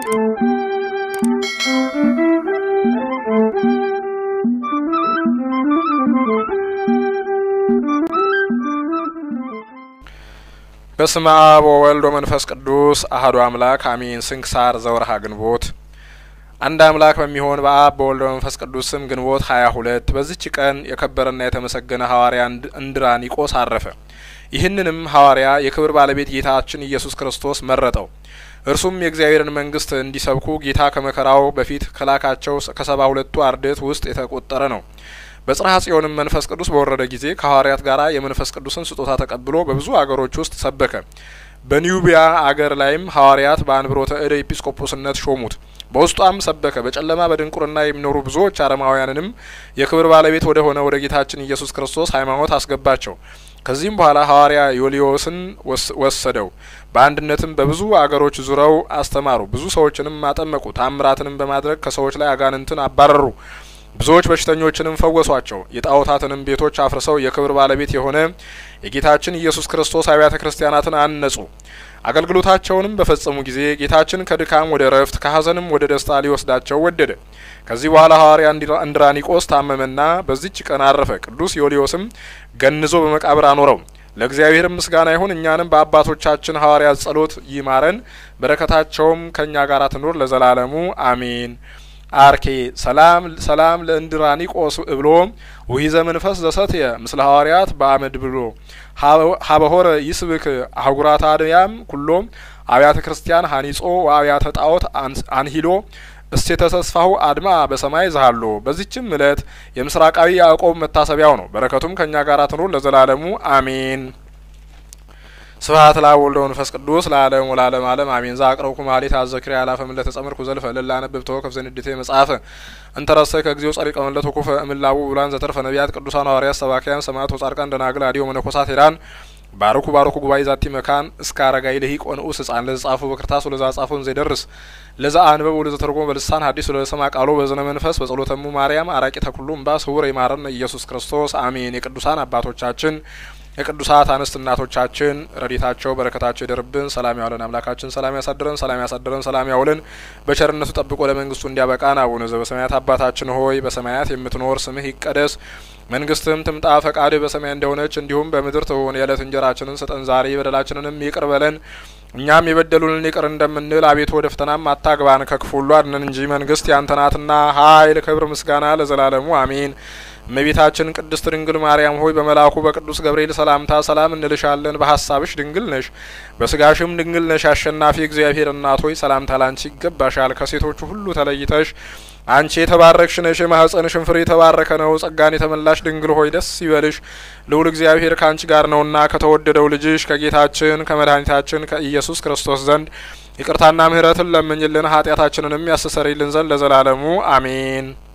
በስመ አብ ወወልድ ወመንፈስ ቅዱስ አህዱ አምላክ አሜን። ስንክሳር ዘወርሃ ግንቦት። አንድ አምላክ በሚሆን በአብ በወልድ በመንፈስ ቅዱስ ስም ግንቦት ሀያ ሁለት በዚች ቀን የከበረና የተመሰገነ ሐዋርያ እንድራኒቆስ አረፈ። ይህንንም ሐዋርያ የክብር ባለቤት ጌታችን ኢየሱስ ክርስቶስ መረጠው። እርሱም የእግዚአብሔርን መንግስት እንዲሰብኩ ጌታ ከመከራው በፊት ከላካቸው ከሰባ ሁለቱ አርድእት ውስጥ የተቆጠረ ነው። በጽርሐ ጽዮንም መንፈስ ቅዱስ በወረደ ጊዜ ከሐዋርያት ጋር የመንፈስ ቅዱስን ስጦታ ተቀብሎ በብዙ አገሮች ውስጥ ሰበከ። በኒዩቢያ አገር ላይም ሐዋርያት በአንብሮተ እደ ኤጲስቆጶስነት ሾሙት። በውስጧም ሰበከ። በጨለማ በድንቁርና የሚኖሩ ብዙዎች አረማውያንንም የክብር ባለቤት ወደ ሆነ ወደ ጌታችን ኢየሱስ ክርስቶስ ሃይማኖት አስገባቸው። ከዚህም በኋላ ሐዋርያ ዮልዮስን ወሰደው። በአንድነትም በብዙ አገሮች ዙረው አስተማሩ። ብዙ ሰዎችንም አጠመቁ። ታምራትንም በማድረግ ከሰዎች ላይ አጋንንትን አባረሩ። ብዙዎች በሽተኞችንም ፈወሷቸው። የጣዖታትንም ቤቶች አፍርሰው የክብር ባለቤት የሆነ የጌታችን ኢየሱስ ክርስቶስ አብያተ ክርስቲያናትን አነጹ። አገልግሎታቸውንም በፈጸሙ ጊዜ ጌታችን ከድካም ወደ እረፍት ከሐዘንም ወደ ደስታ ሊወስዳቸው ወደደ። ከዚህ በኋላ ሐዋርያ እንድራኒቆስ ታመመና በዚች ቀን አረፈ። ቅዱስ ዮልዮስም ገንዞ በመቃብር አኖረው። ለእግዚአብሔር ምስጋና ይሁን። እኛንም በአባቶቻችን ሐዋርያት ጸሎት ይማረን፣ በረከታቸውም ከእኛ ጋር ትኑር ለዘላለሙ አሜን። አርኬ ሰላም ሰላም ለእንድራኒቆስ እብሎ ውሂዘ መንፈስ ዘሰትየ ምስለ ሐዋርያት በአመድ ብሎ ሀበሆረ ይስብክ አህጉራተ አድያም ኩሎ አብያተ ክርስቲያን ሀኒጾ ወአብያተ ጣዖት አንሂሎ እስቴተ ተስፋሁ አድማ በሰማይ ዛሃሎ። በዚችም እለት የምስራቃዊ ያዕቆብ መታሰቢያው ነው። በረከቱም ከእኛ ጋር ትኑር ለዘላለሙ አሜን። ስብሐት ለአብ ወወልድ ወመንፈስ ቅዱስ ለዓለሙ ለዓለም ዓለም አሜን። ዘአቅረብኩ ማኅሌተ አዘኪርያ አላፈ ምለተ ጸምርኩ ዘልፈ እልል አነብብ ተወከፍ ዘንዴቴ መጽሐፈ እንተረሰይ ከጊዜው ጸሪቀ መለት ወኩፈ እምላቡ ብሉዓን ዘተርፈ ነቢያት ቅዱሳን ሐዋርያት ሰባክያን ሰማዕታት ወጻድቃን ደናግል አዲዮ መነኮሳት ሄራን ባርኩ ባርኩ ጉባኤ ዛቲ መካን እስከ አረጋይ ልሂቅ ወንዑስ ህጻን ለዘ ጻፉ በክርታስ ወለዛ ጻፉን ዘይደርስ ለዛ አንበብ ወለዘ ተርጎም በልሳን ሐዲስ ወለዘ ሰማ ቃሎ በዝነ መንፈስ በጸሎተሙ ማርያም አራቂ ተኩሉ እምባ ስውር ይማረን ኢየሱስ ክርስቶስ አሜን። የቅዱሳን አባቶቻችን የቅዱሳት አንስት እናቶቻችን ረድኤታቸው በረከታቸው ይደርብን። ሰላም ያውለን አምላካችን ሰላም ያሳድረን፣ ሰላም ያሳድረን፣ ሰላም ያውለን። በቸርነቱ ጠብቆ ለመንግስቱ እንዲያበቃን። አቡነ ዘበሰማያት አባታችን ሆይ በሰማያት የምትኖር ስምህ ይቀደስ መንግስትም ትምጣ፣ ፈቃድህ በሰማይ እንደሆነች እንዲሁም በምድር ትሁን። የዕለት እንጀራችንን ስጠን ዛሬ፣ በደላችንንም ይቅር በለን እኛም የበደሉንን ይቅር እንደምንል፣ አቤቱ ወደ ፈተናም አታግባን ከክፉ ሁሉ አድነን እንጂ መንግስት ያንተ ናትና ኃይል፣ ክብር፣ ምስጋና ለዘላለሙ አሜን። እመቤታችን ቅድስት ድንግል ማርያም ሆይ በመልአኩ በቅዱስ ገብርኤል ሰላምታ ሰላም እንልሻለን። በሀሳብሽ ድንግል ነሽ፣ በስጋሽም ድንግል ነሽ። አሸናፊ እግዚአብሔር እናት ሆይ ሰላምታ ላንቺ ይገባሻል። ከሴቶቹ ሁሉ ተለይተሽ አንቺ የተባረክሽ ነሽ፣ የማኅፀንሽን ፍሬ የተባረከ ነው። ጸጋን የተመላሽ ድንግል ሆይ ደስ ይበልሽ፣ ልዑል እግዚአብሔር ከአንቺ ጋር ነውና ከተወደደው ልጅሽ ከጌታችን ከመድኃኒታችን ከኢየሱስ ክርስቶስ ዘንድ ይቅርታና ምሕረትን ለምኝልን ኃጢአታችንንም ያስተሰርይልን ዘንድ ለዘላለሙ አሜን።